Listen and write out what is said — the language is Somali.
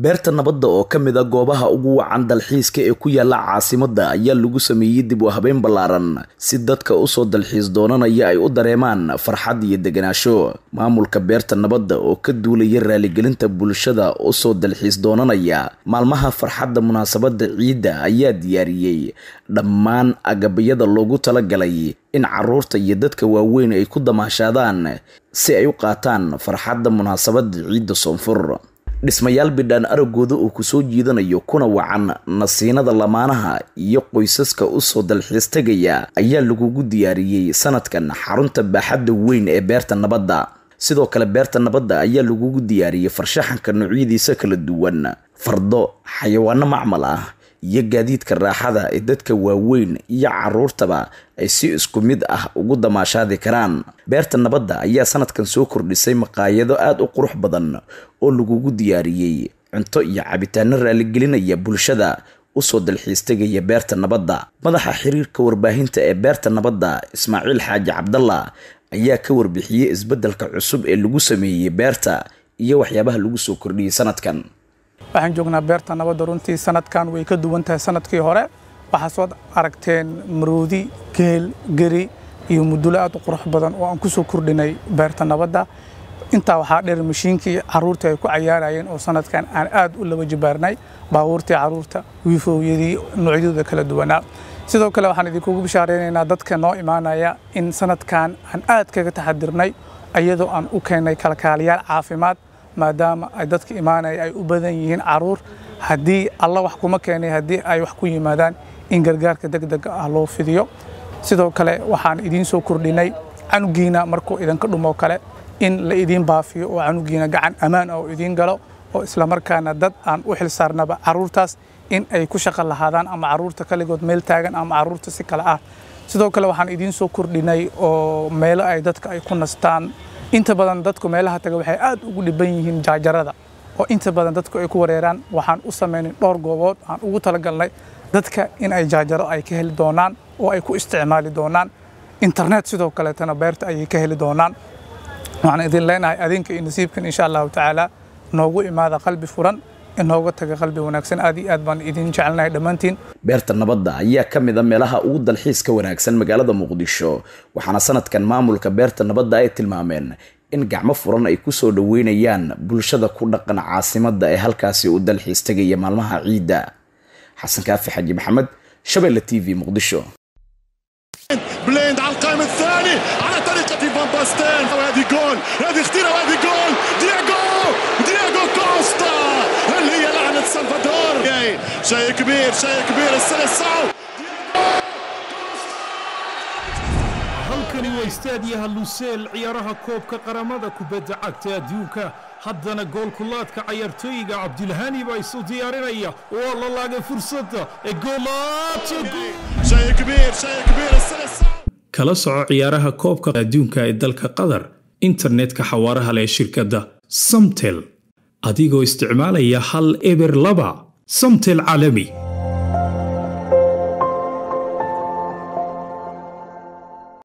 beerta nabadda oo ka mid a goobaha ugu wacan dalxiiska ee ku yaala caasimadda ayaa lagu sameeyey dib u habeyn ballaaran si dadka usoo dalxiis doonanaya ay u dareemaan farxad iyo deganaansho maamulka beerta nabadda oo ka duulaya raaligelinta bulshada usoo dalxiis doonanaya maalmaha farxadda munaasabadda ciidda ayaa diyaariyey dhammaan agabayada loogu talagalay in caruurta iyo dadka waaweyn ay ku damaashaadaan si ay u qaataan farxadda munaasabadda ciidda soonfur dhismayaal bidhaan aragooda oo kusoo jiidanayo kuna wacan nasiinada lamaanaha iyo qoysaska usoo dalxiis tegaya ayaa lagugu diyaariyey sanadkan xarunta baaxadda weyn ee beerta nabadda sidoo kale beerta nabadda ayaa lagugu diyaariyey farshaxanka noocyadiisa kala duwan fardo xayawaano macmal ah iyo gaadiidka raaxada ee dadka waaweyn iyo caruurtaba ay si isku mid ah ugu damaashaadi karaan beerta nabadda ayaa sanadkan soo kordhisay maqaayado aada u qurux badan oo lagugu diyaariyey cunto iyo cabitaano raaligelinaya bulshada usoo dalxiis tegaya beerta nabadda madaxa xiriirka warbaahinta ee beerta nabadda ismaaciil xaaji cabdalla ayaa ka warbixiyey isbeddelka cusub ee lagu sameeyey beerta iyo waxyaabaha lagu soo kordhiyey sanadkan waxaan joognaa beerta nabadda runtii sanadkan way ka duwan tahay sanadkii hore waxaa soo aragteen maroodi geel geri iyo mudulo aad u qurux badan oo aan ku soo kordhinay beerta nabadda intaa waxaa dheer mashiinkii caruurta ay ku cayaarayeen oo sanadkan aan aad u laba jibaarnay baabuurtii caruurta wiifoowyadii noocyadooda kala duwanaa sidoo kale waxaan idinkugu bishaareynayna dadka noo imaanaya in sanadkan aan aad kaga taxadirnay iyadoo aan u keennay kalkaaliyaal caafimaad maadaama ay dadka imaanaya ay u badan yihiin caruur haddii alla wax kuma keenay haddii ay wax ku yimaadaan in gargaarka degdega ah loo fidiyo sidoo kale waxaan idiin soo kordhinay canugiina markuu idinka dhumo kale in la idiin baafiyo oo canugiina gacan ammaan ah oo idiin galo oo islamarkaana dad aan u xil saarnaba caruurtaas in ay ku shaqo lahaadaan ama caruurta kaligood meel taagan ama caruurta si kale ah sidoo kale waxaan idiin soo kordhinay oo meelo ay dadka ay ku nastaan inta badan dadku meelaha taga waxay aad ugu dhiban yihiin jaajarada oo inta badan dadku ay ku wareeraan waxaan u samaynay dhowr goobood aan ugu talagalnay dadka in ay jaajaro ay ka heli doonaan oo ay ku isticmaali doonaan internet sidoo kaleetana beerta ayay ka heli doonaan waxaan idin leenahay adinka iyo nasiibkan insha allahu tacaala noogu imaada qalbi furan inooga taga qalbi wanaagsan aad iyo aad baan idin jecelnahay dhammaantiin beerta nabadda ayaa ka mid a meelaha ugu dalxiiska wanaagsan magaalada muqdisho waxaana sanadkan maamulka beerta nabadda ay tilmaameen in gacmo furan ay kusoo dhoweynayaan bulshada ku dhaqan caasimadda ee halkaasi u dalxiis tegaya maalmaha ciidda xasan kaafi xaji maxamed shabeelle t v muqdisho بليند على القائم الثاني على طريقة فان باستين وهذه جول هذه خطيرة وهذه جول دياغو دياغو كوستا اللي هي لعنة سلفادور شيء كبير شيء كبير السلسعو halkani waa istaadiyaha luseel ciyaaraha koobka qaramada kubadda cagta adduunka haddana goolkulaadka cayaartooyiga cabdilhani baa isu diyaarinaya waa la laagay fursadda ee شيء كبير شيء كبير السلسعو kala soco ciyaaraha koobka adduunka ee dalka qatar internetka xawaaraha leh shirkadda samtel adigoo isticmaalaya hal eber laba samtel caalami